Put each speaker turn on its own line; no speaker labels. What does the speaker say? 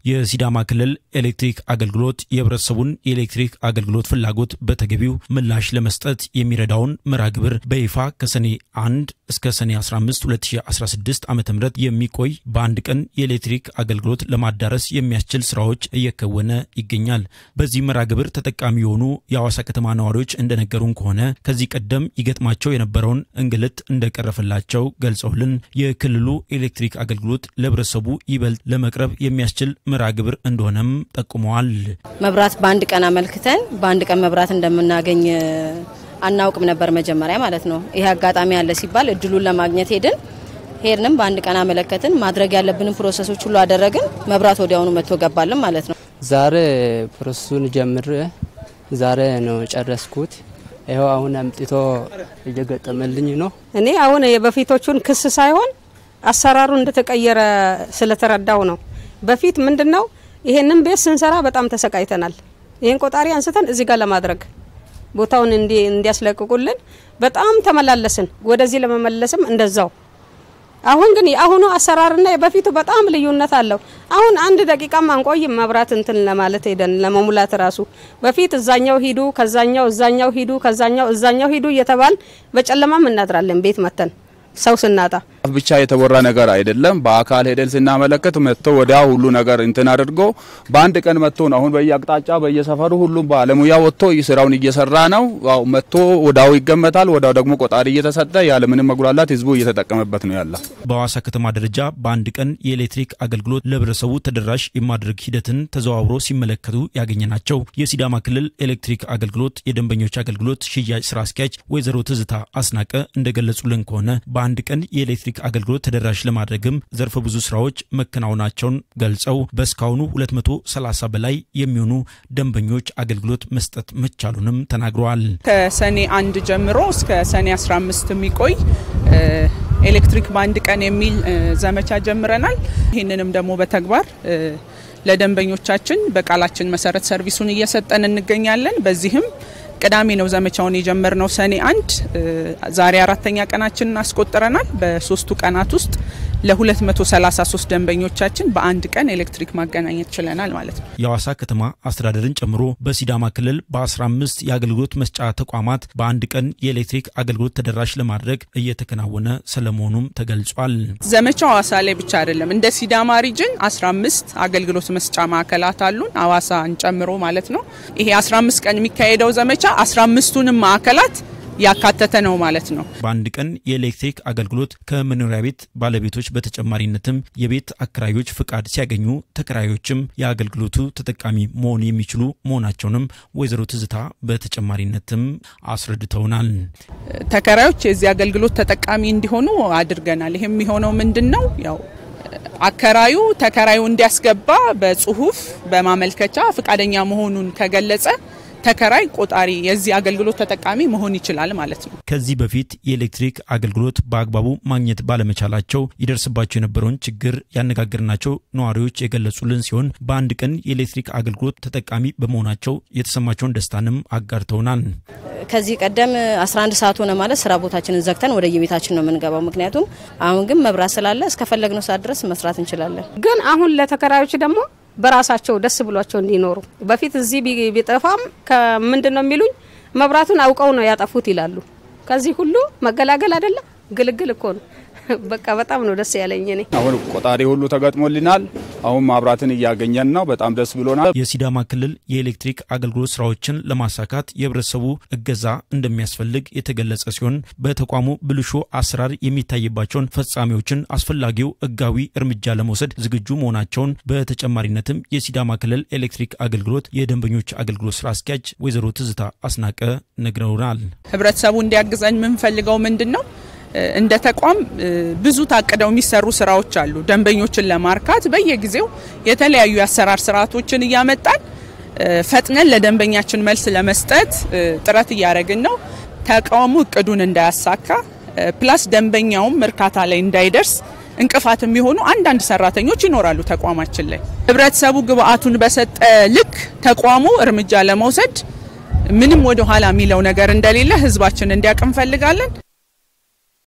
የሲዳማ ክልል ኤሌክትሪክ አገልግሎት የህብረተሰቡን የኤሌክትሪክ አገልግሎት ፍላጎት በተገቢው ምላሽ ለመስጠት የሚረዳውን መርሃ ግብር በይፋ ከሰኔ 1 እስከ ሰኔ 15 2016 ዓ ም የሚቆይ በአንድ ቀን የኤሌክትሪክ አገልግሎት ለማዳረስ የሚያስችል ስራዎች እየከወነ ይገኛል። በዚህ መርሃ ግብር ተጠቃሚ የሆኑ የሐዋሳ ከተማ ነዋሪዎች እንደነገሩን ከሆነ ከዚህ ቀደም ይገጥማቸው የነበረውን እንግልት እንደቀረፈላቸው ገልጸውልን የክልሉ ኤሌክትሪክ አገልግሎት ለህብረተሰቡ ይበልጥ ለመቅረብ የሚያስችል መርሃ ግብር እንደሆነም ጠቁመዋል።
መብራት በአንድ ቀን አመልክተን በአንድ ቀን መብራት እንደምናገኝ አናውቅም ነበር መጀመሪያ ማለት ነው። ይሄ አጋጣሚ አለ ሲባል እድሉን ለማግኘት ሄድን ሄድንም በአንድ ቀን አመለከትን። ማድረግ ያለብንን ፕሮሰሶች ሁሉ አደረግን። መብራት ወዲያውኑ መጥቶ ገባልን ማለት ነው።
ዛሬ ፕሮሰሱን ጀምር ዛሬ ነው ጨረስኩት። ይኸው አሁን አምጥቶ እየገጠመልኝ ነው።
እኔ አሁን የበፊቶቹን ክስ ሳይሆን አሰራሩ እንደተቀየረ ስለተረዳው ነው። በፊት ምንድን ነው ይሄንን ቤት ስንሰራ በጣም ተሰቃይተናል። ይህን ቆጣሪ አንስተን እዚህ ጋር ለማድረግ ቦታውን እንዲያስለቅቁልን በጣም ተመላለስን። ወደዚህ ለመመለስም እንደዛው። አሁን ግን የአሁኑ አሰራርና የበፊቱ በጣም ልዩነት አለው። አሁን አንድ ደቂቃም አንቆይም መብራት እንትን ለማለት ሄደን ለመሙላት ራሱ በፊት እዛኛው ሂዱ፣ ከዛኛው እዛኛው ሂዱ፣ ከዛኛው እዛኛው ሂዱ እየተባል በጨለማም እናድራለን ቤት መተን ሰው ስናጣ
ብቻ የተወራ ነገር አይደለም። በአካል ሄደን ስናመለከት መጥቶ ወዲያ ሁሉ ነገር እንትን አድርጎ በአንድ ቀን መጥቶ ነው። አሁን በየአቅጣጫ በየሰፈሩ ሁሉም ባለሙያ ወጥቶ ስራውን እየሰራ ነው። ያው መጥቶ ወዳው ይገመታል። ወዳው ደግሞ ቆጣሪ እየተሰጠ ያለምንም መጉላላት ህዝቡ እየተጠቀመበት ነው ያለ።
በሐዋሳ ከተማ ደረጃ በአንድ ቀን የኤሌክትሪክ አገልግሎት ለህብረተሰቡ ተደራሽ የማድረግ ሂደትን ተዘዋውሮ ሲመለከቱ ያገኘናቸው የሲዳማ ክልል ኤሌክትሪክ አገልግሎት የደንበኞች አገልግሎት ሽያጭ ስራ አስኪያጅ ወይዘሮ ትዝታ አስናቀ እንደገለጹልን ከሆነ በአንድ ቀን የኤሌክትሪክ አገልግሎት ተደራሽ ለማድረግም ዘርፈ ብዙ ስራዎች መከናወናቸውን ገልጸው በእስካሁኑ 230 በላይ የሚሆኑ ደንበኞች አገልግሎት መስጠት መቻሉንም ተናግረዋል።
ከሰኔ አንድ ጀምሮ እስከ ሰኔ 15 የሚቆይ ኤሌክትሪክ በአንድ ቀን የሚል ዘመቻ ጀምረናል። ይህንንም ደግሞ በተግባር ለደንበኞቻችን በቃላችን መሰረት ሰርቪሱን እየሰጠን እንገኛለን። በዚህም ቅዳሜ ነው ዘመቻውን የጀመርነው ሰኔ አንድ ዛሬ አራተኛ ቀናችንን አስቆጥረናል። በሶስቱ ቀናት ውስጥ ለ233 ደንበኞቻችን በአንድ ቀን ኤሌክትሪክ ማገናኘት ችለናል ማለት ነው።
የሐዋሳ ከተማ አስተዳደርን ጨምሮ በሲዳማ ክልል በ15 የአገልግሎት መስጫ ተቋማት በአንድ ቀን የኤሌክትሪክ አገልግሎት ተደራሽ ለማድረግ እየተከናወነ ስለመሆኑም ተገልጿል።
ዘመቻው ሐዋሳ ላይ ብቻ አይደለም። እንደ ሲዳማ ሪጅን 15 አገልግሎት መስጫ ማዕከላት አሉን ሐዋሳን ጨምሮ ማለት ነው። ይሄ 15 ቀን የሚካሄደው ዘመቻ 15ቱንም ማዕከላት ያካተተ ነው ማለት ነው።
በአንድ ቀን የኤሌክትሪክ አገልግሎት ከመኖሪያ ቤት ባለቤቶች በተጨማሪነትም የቤት አከራዮች ፍቃድ ሲያገኙ ተከራዮችም የአገልግሎቱ ተጠቃሚ መሆን የሚችሉ መሆናቸውንም ወይዘሮ ትዝታ በተጨማሪነትም አስረድተውናል።
ተከራዮች የዚህ አገልግሎት ተጠቃሚ እንዲሆኑ አድርገናል። ይህም የሚሆነው ምንድን ነው? ያው አከራዩ ተከራዩ እንዲያስገባ በጽሁፍ በማመልከቻ ፍቃደኛ መሆኑን ከገለጸ ተከራይ ቆጣሪ የዚህ አገልግሎት ተጠቃሚ መሆን ይችላል ማለት ነው።
ከዚህ በፊት የኤሌክትሪክ አገልግሎት በአግባቡ ማግኘት ባለመቻላቸው ይደርስባቸው የነበረውን ችግር ያነጋገርናቸው ነዋሪዎች የገለጹልን ሲሆን በአንድ ቀን የኤሌክትሪክ አገልግሎት ተጠቃሚ በመሆናቸው የተሰማቸውን ደስታንም አጋርተውናል።
ከዚህ ቀደም 11 ሰዓት ሆነ ማለት ስራ ቦታችንን ዘግተን ወደ የቤታችን ነው የምንገባው። ምክንያቱም አሁን ግን መብራት ስላለ እስከፈለግነው ሰዓት ድረስ መስራት እንችላለን።
ግን አሁን ለተከራዮች ደግሞ በራሳቸው ደስ ብሏቸው እንዲኖሩ በፊት እዚህ ቢጠፋም ከምንድን ነው የሚሉኝ መብራቱን አውቀው ነው ያጠፉት ይላሉ። ከዚህ ሁሉ መገላገል አይደለም ግልግል እኮ ነው። በቃ በጣም ነው ደስ ያለኝ እኔ።
አሁን ቆጣሪ ሁሉ ተገጥሞልናል። አሁን ማብራትን እያገኘን ነው። በጣም ደስ ብሎናል።
የሲዳማ ክልል የኤሌክትሪክ አገልግሎት ስራዎችን ለማሳካት የህብረተሰቡ እገዛ እንደሚያስፈልግ የተገለጸ ሲሆን በተቋሙ ብልሹ አሰራር የሚታይባቸውን ፈጻሚዎችን አስፈላጊው ህጋዊ እርምጃ ለመውሰድ ዝግጁ መሆናቸውን በተጨማሪነትም የሲዳማ ክልል ኤሌክትሪክ አገልግሎት የደንበኞች አገልግሎት ስራ አስኪያጅ ወይዘሮ ትዝታ አስናቀ ነግረውናል።
ህብረተሰቡ እንዲያግዘን የምንፈልገው ምንድን ነው? እንደ ተቋም ብዙ ታቅደው የሚሰሩ ስራዎች አሉ። ደንበኞችን ለማርካት በየጊዜው የተለያዩ የአሰራር ስርዓቶችን እያመጣን ፈጥነን ለደንበኛችን መልስ ለመስጠት ጥረት እያደረግን ነው። ተቋሙ እቅዱን እንዳያሳካ ፕላስ ደንበኛውም እርካታ ላይ እንዳይደርስ እንቅፋት የሚሆኑ አንዳንድ ሰራተኞች ይኖራሉ ተቋማችን ላይ። ህብረተሰቡ ግብአቱን በሰጠ ልክ ተቋሙ እርምጃ ለመውሰድ ምንም ወደ ኋላ የሚለው ነገር እንደሌለ ህዝባችን እንዲያውቅ እንፈልጋለን።